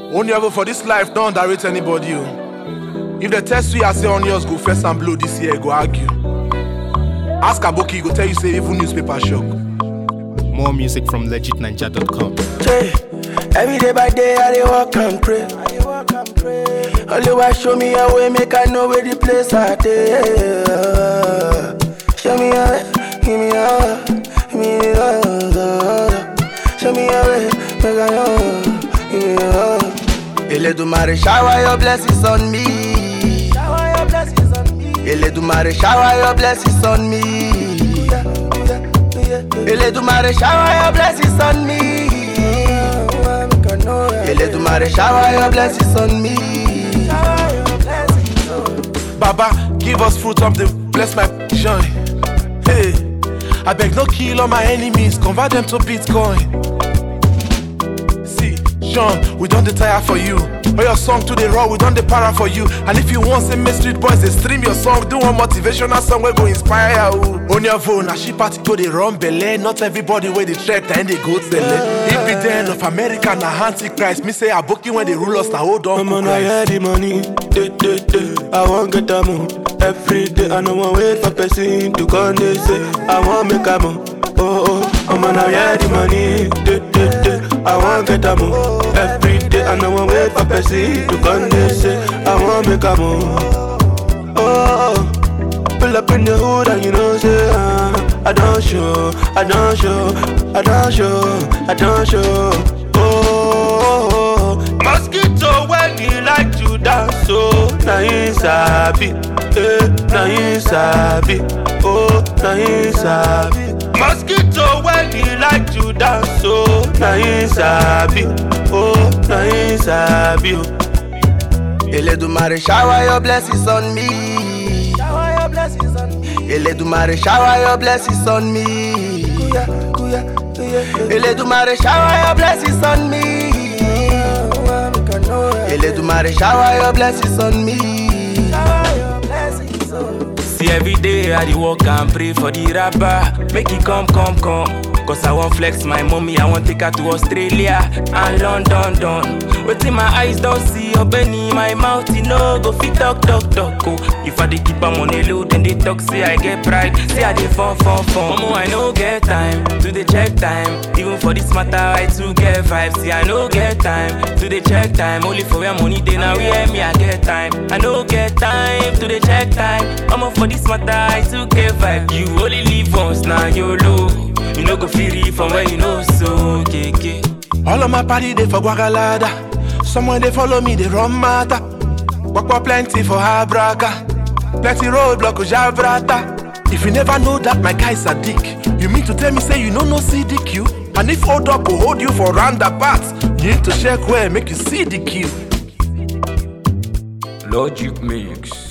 Only ever for this life, don't underrate anybody. oh. If the test we I say on yours go first and blow this year, go argue. Ask Aboki, he go tell you say even newspaper shock. More music from legitninja.com. Hey, every day by day I dey walk and pray. Only why show me a way, make I know where the place I dey. Show me a way, give me a way, give me a way. Show me a way, make I know, give me a way. Eledumare shower your blessings on me. Shower your blessings on me. Eledumare shower your blessings on me. Eledumare shower your blessings on me. Eledumare shower your blessings on me. Baba, give us fruit of the bless my joy. Hey, I beg no kill all my enemies, convert them to Bitcoin. See, Sean, we don't tire for you. Or your song to the raw, we don't para for you. And if you want some street boys, they stream your song, do one motivational song we go inspire you. On your phone, a she party go they run belly. Not everybody where they trek and they go to the If be the end of America, na antichrist. Me say a bookie when they rule us, now hold on. I'm to on Christ. I the money, day, day, day. I want get a moon every day. I no want wait for person to come. They say I want make a moon. Oh oh, I'm on I the money, day, day, day. I want get a moon every day. I no want wait for person to come. They say I want make a moon. Oh, oh. pull up in the hood and you know say uh, I don't show, I don't show, I don't show, I don't show. Oh, oh, oh. mosquito when you like to dance, so na him sabi, eh, na him sabi, oh, na him sabi. Mosquito when you like to dance, so na him sabi, oh, na him sabi. Oh. Eledumare shower your blessings on me. Shower your blessings on me. Eledumare shower your blessings on me. Eledumare shower your blessings on me. Eledumare shower your blessings on me. See every day I dey walk and pray for the rapper Make it come, come, come Cause I want flex my mommy, I want take her to Australia and London, done Wetin my eyes don't see, opening my mouth, you know Go fit talk, talk, talk, oh If I dey keep am on a low, then they talk, say I get pride Say I dey fun, fun, fun Momo, I no get time to dey check time Even for this matter, I too get vibes See, I no get time to dey check time Only for where money dey, now where me I get time I no get time to dey check time Omo, for this matter, I too get vibe You only live once, now YOLO You no go feel it from where you know so, keke All of my party they for Guagalada. Someone they follow me, they run matter. Walk up plenty for Habraka. Plenty roadblock for Javrata. If you never know that my guy's a dick, you mean to tell me say you know no CDQ? And if hold up will hold you for roundabout, you need to check where make you see the queue. Logic Mix.